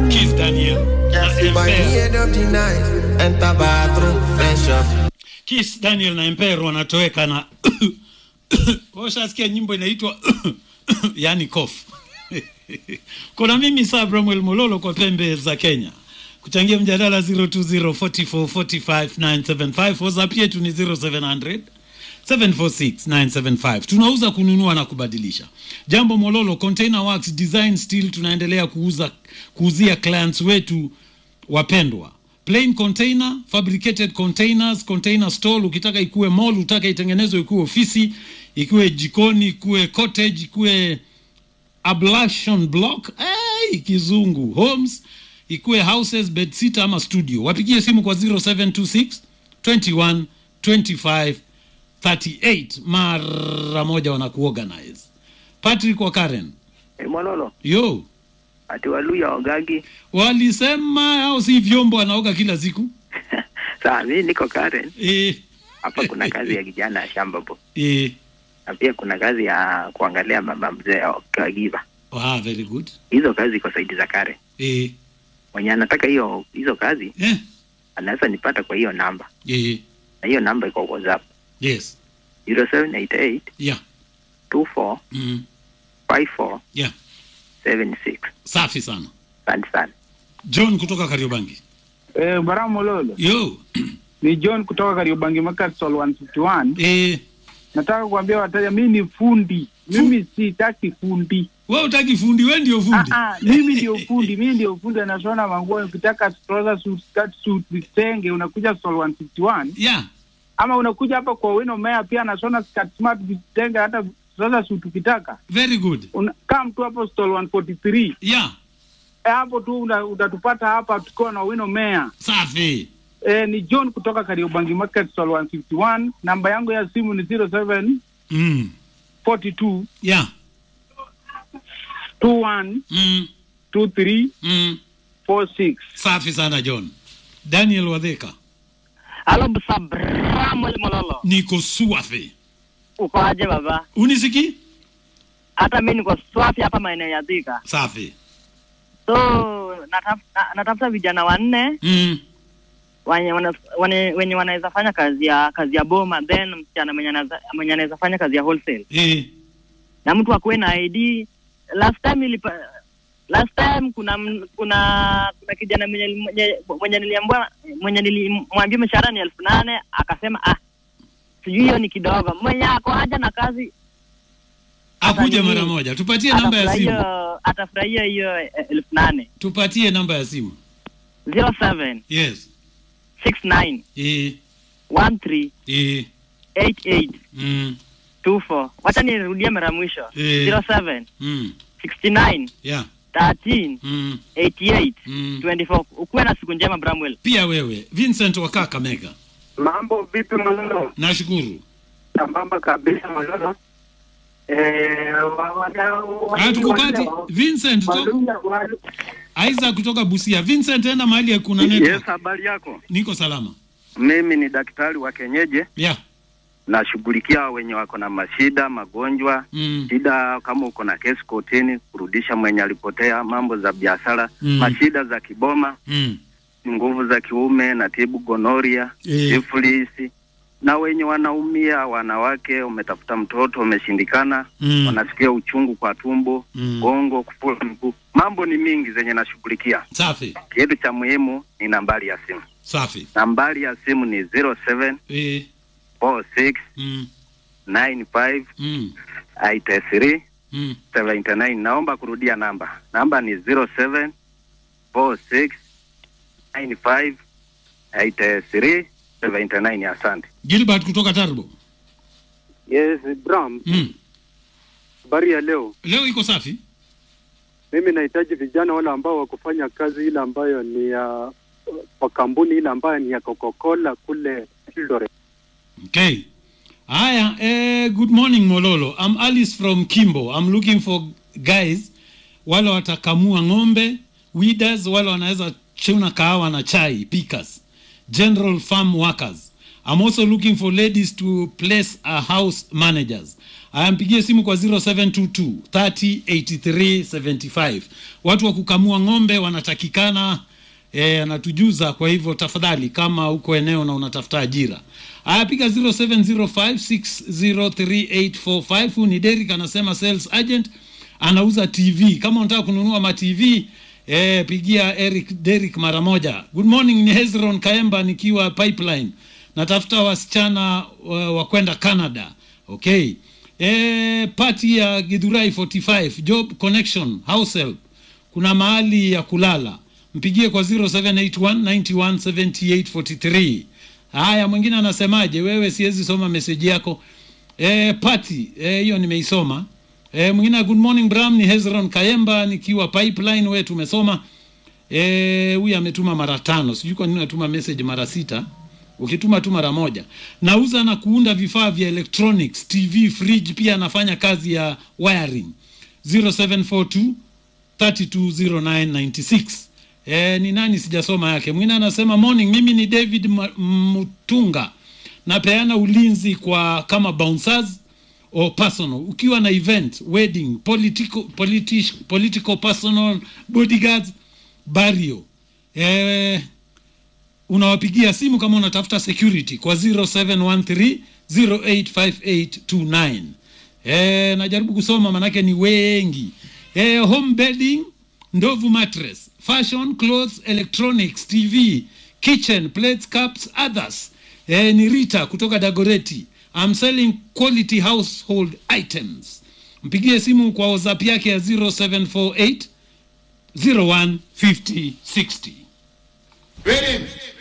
Kiss Daniel. na By the Empero. end of the night, enter bathroom, fresh up. Kiss Daniel na Empero wanatoweka na washasikia nyimbo inaitwa yani cough. Kuna mimi saa Bramwell Mololo kwa pembe za Kenya kuchangia mjadala 0204445975 WhatsApp yetu ni 0700 746975 tunauza kununua na kubadilisha jambo mololo container works design steel tunaendelea kuuza kuuzia clients wetu wapendwa plain container fabricated containers container store ukitaka ikuwe mall utaka itengenezwe ikuwe ofisi ikuwe jikoni ikuwe cottage ikuwe ablation block hey, kizungu homes ikuwe houses bedsitter ama studio wapigie simu kwa 0726 21 25 38 mara moja wanakuorganize patrick wa karen Eh, Mololo, yo ati Waluya Ogagi. walisema au si vyombo anaoga kila siku Sawa, mimi niko Karen. e, Hapa kuna kazi ya kijana ya shamba po. e, Na pia kuna kazi ya kuangalia mama mzee Kagiva. ah, very good Hizo kazi iko saidi za Karen. e, Mwenye anataka hiyo hizo kazi eh, anaweza nipata kwa hiyo namba. e, Na hiyo namba iko WhatsApp. yes 0788 yeah 24 mm, 54 yeah 76. safi sana Asante sana. john kutoka kariobangi Eh, Bara Mololo. yo Ni John kutoka Kariobangi Market Stall 151. e, Nataka kuambia wateja mimi ni fundi. Mimi sitaki fundi. we utaki fundi we ndio Ah, fundi ah, mimi ndio fundi, mimi ndio fundi anashona manguo. Ukitaka trouser suit, skirt suit, vitenge unakuja Stall 151 yeah ama unakuja hapa kwa Wino Mea pia anashona skirt smart, vitenge hata trouser suit ukitaka. very good Una, come tu hapo Stall 143. yeah Eh, hapo tu una- utatupata hapa tukiwa na Wino Mea. safi Eh, ni John kutoka Kariobangi Market Stall 151. Namba yangu ya simu ni 07 mm. 42 yeah 21 mm. 23 Mm. 46. safi sana john daniel wadheka Halo Samuel Mololo, niko swafi uko aje baba? unisiki Hata mimi niko swafi hapa maeneo ya Thika, safi so nataf, na, natafuta vijana wanne mm. wenye wana- wane- wenye wanaweza fanya kazi ya kazi ya boma, then msichana mwenye anaweza mwenye anaweza fanya kazi ya wholesale, e. na mtu akuwe na ID. Last time ilipa, last time kuna m- kuna kuna kijana mwenye mwenye, mwenye niliambia mwenye nilimwambia mshahara ni elfu nane akasema ah, sijui hiyo ni kidogo. Mwenye ako haja na kazi akuja nini? mara moja tupatie namba ya simu atafurahia atafurahia hiyo eh, elfu nane tupatie namba ya simu zero seven yes six nine e. one three E. eight eight Mm. two four wacha nirudie mara mwisho Eh. zero seven Mm. sixty nine yeah thirteen mm. eighty eight Mm. twenty four ukuwe na siku njema Bramwell pia wewe vincent wa kakamega Mambo vipi Mololo? nashukuru Sambamba kabisa Mololo. Eh, wa- wana- wa- hatukupati wa- vincent to... Waluya, walu- isaac kutoka busia vincent enda mahali ya kuna network Yes, habari yako? niko salama Mimi ni daktari wa kienyeji, yeah nashughulikia wenye wako na mashida, magonjwa, mm. shida kama uko na kesi kotini, kurudisha mwenye alipotea, mambo za biashara, Mm. mashida za kiboma, Mm. nguvu za kiume, natibu gonoria, Eh. sifilisi na wenye wanaumia, wanawake, umetafuta mtoto umeshindikana, Mm. wanasikia uchungu kwa tumbo, Mm. gongo, kufura mguu, mambo ni mingi zenye nashughulikia. safi Kitu cha muhimu ni nambari ya simu. safi Nambari ya simu ni 07 e. 46 mm. 95 Mm. 83 Mm. 79. Naomba kurudia namba. Namba ni 07 46 95 83 79. Asante. gilbert kutoka tarbo Yes, Bram, mm. habari ya leo. leo iko safi Mimi nahitaji vijana wale ambao wakufanya kazi ile ambayo ni ya kwa kampuni ile ambayo ni ya Coca-Cola kule Eldoret. Okay. Aya, eh, good morning Mololo. I'm Alice from Kimbo. I'm looking for guys wale watakamua ng'ombe, weeders, wale wanaweza chuna kahawa na chai, pickers, general farm workers. I'm also looking for ladies to place a house managers. Aya, mpigie simu kwa 0722 30 83 75. Watu wa kukamua ng'ombe wanatakikana eh, anatujuza. Kwa hivyo tafadhali, kama uko eneo na unatafuta ajira, aya, piga 0705603845. Huyu ni Derek anasema sales agent, anauza TV. Kama unataka kununua ma TV eh, pigia Eric Derek mara moja. Good morning, ni Hezron Kaemba nikiwa Pipeline, natafuta wasichana wa, wa kwenda Canada. Okay. Eh, party ya Githurai 45 job connection house help, kuna mahali ya kulala, mpigie kwa 0781917843. Haya, mwingine anasemaje? Wewe siwezi soma meseji yako. Eh, party eh, hiyo nimeisoma. Eh, mwingine good morning Bram, ni Hezron Kayemba nikiwa Pipeline. Wewe tumesoma. Eh, huyu ametuma mara tano, sijui kwa nini unatuma message mara sita ukituma tu mara moja. Nauza na kuunda vifaa vya electronics, TV, fridge, pia anafanya kazi ya wiring. 0742 320996. Eh, ni nani sijasoma yake. Mwingine anasema morning, mimi ni David Ma- Mutunga. Napeana ulinzi kwa kama bouncers or personal. Ukiwa na event, wedding, political, political, political personal, bodyguards, burial. Eh, unawapigia simu kama unatafuta security kwa 0713 085829. Eh, najaribu kusoma manake ni wengi. Eh, home bedding, ndovu mattress, fashion clothes, electronics, TV, kitchen, plates, cups, others. Eh, ni Rita kutoka Dagoreti. I'm selling quality household items. Mpigie simu kwa WhatsApp yake ya 0748 015060. Ready?